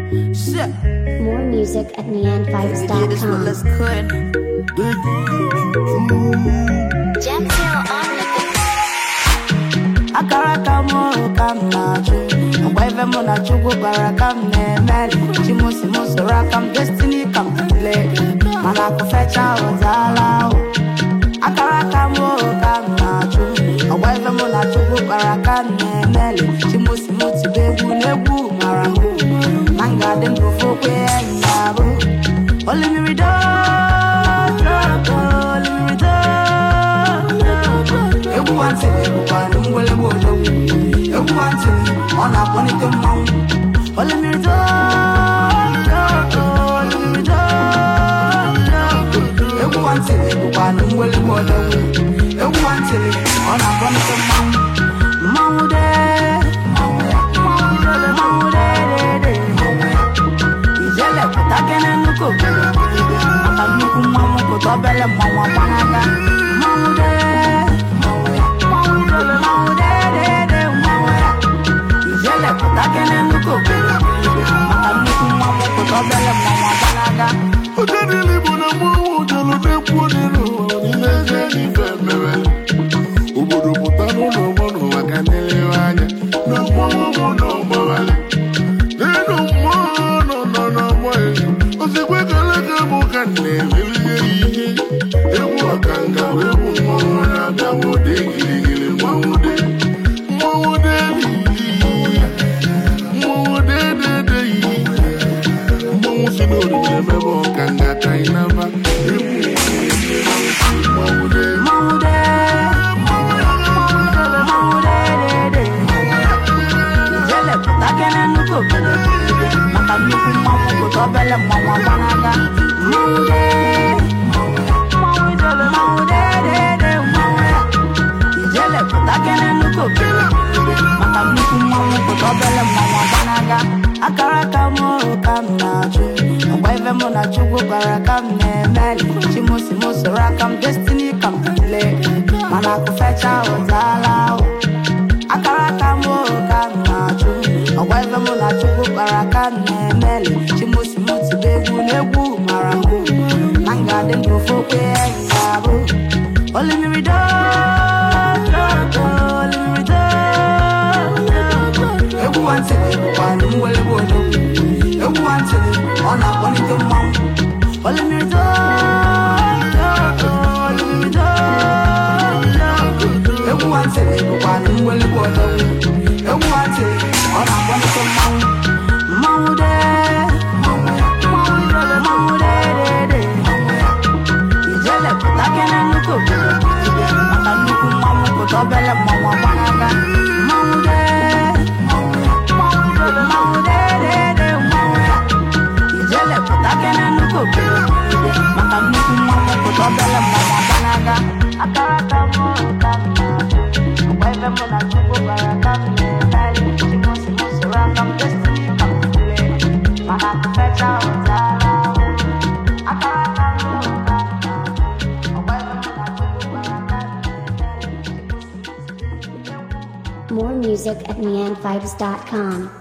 Shit. More music at We did this what let's neonvibes.com. quit. akara aka m ka m na-achụ mgbe ebe mụ na chukwu gwara ka m na-emeli chimusi m soro aka m destiny ka m le mana akụ fecha ụzaala ahụ akara aka m ka m na-achụ mgbe ebe mụ na chukwu gwara ka m na-emeli chimusi m tibe egwu n'egwu mara m na m ga-adị ndụ fokwe enyi ya bụ olimirido olimirido egwu nwantị bụkwa mgbịlịgba odogwu egwu nwantị ọ na-akpọlite mmanwụ olimirido olimirido egwu nwantị bụkwa mgbịlịgba odogwu egwu nwantị ọ na-akpọlite mmanwụ mmanwụ de mmanwụ de de de ijele pụta kene nnukwu obodo maka nnukwu mmanwụ pụta obere mmanwụ agbanaga mmanwụ de mmanwụ de de de mmanwụ ya ijele pụta kene nnukwu obodo maka nnukwu mmanwụ pụta obere mmanwụ agbanaga Ojedili bụ na mmanwụ jelu na-ekwu n'elu ụwa n'ime eze ife mere. Obodo pụta n'ụlọ mmanụ maka nlerewe anya na mmanwụ mụ na ọgbawali. N'elu mmụọ nọ nọ n'ọgbọ elu, ozigbo keleke bụ ka m na-emeli ya ihe. Egwu ọkanga bụ egwu mmanwụ na-abịa nwode girigiri mmanwụ de. Mmanwụ de lili. Mmanwụ de de de yi. Mmanwụ si n'oriri emebe ọka ngata ịnaba egwu mmanwụ de mmanwụ de mmanwụ de de de ijele pụta kene nnukwu obodo maka nnukwu mmanwụ pụta obere mmanwụ agbanaga mmanwụ de mmanwụ de de de mmanwụ ya ijele pụta kene nnukwu obodo maka nnukwu mmanwụ pụta obere mmanwụ agbanaga akara aka m ka m na-achụ mgbe ebe mụ na chukwu gwara ka m na-emeli chimusi m soro aka m destiny ka m le mana akụ fecha ụzaala ahụ akara aka m ka m na-achụ ọgwa ebe mụ na chukwu gwara ka m na-emeli chimusi m tibe egwu n'egwu mara mbụ na m ga-adị ndụ fokwe enyi ya bụ olimirido olimirido egwu nwantị bụkwa mgbịlịgba odogwu egwu nwantị ọ na-akpọlite mmanwụ olimirido olimirido egwu nwantị bụkwa mgbịlịgba odogwu egwu nwantị ọ na-akpọlite mmanwụ mmanwụ de mmanwụ de de de ijele pụta kene nnukwu obodo maka nnukwu mmanwụ pụta obere mmanwụ agbanaga mmanwụ de mmanwụ de de de mmanwụ ya ijele pụta kene nnukwu obodo maka nnukwu mmanwụ pụta obere mmanwụ agbanaga akara aka m ka m na-achụ mgbe ebe mụ na chukwu gwara ka m na-emeli chimusi m soro aka m destiny ka m le mana akụ fecha ụzaala ahụ akara aka m ka m na-achụ mgbe ebe mụ na chukwu gwara ka m na-emeli chimusi m soro aka m More music at neonvibes.com.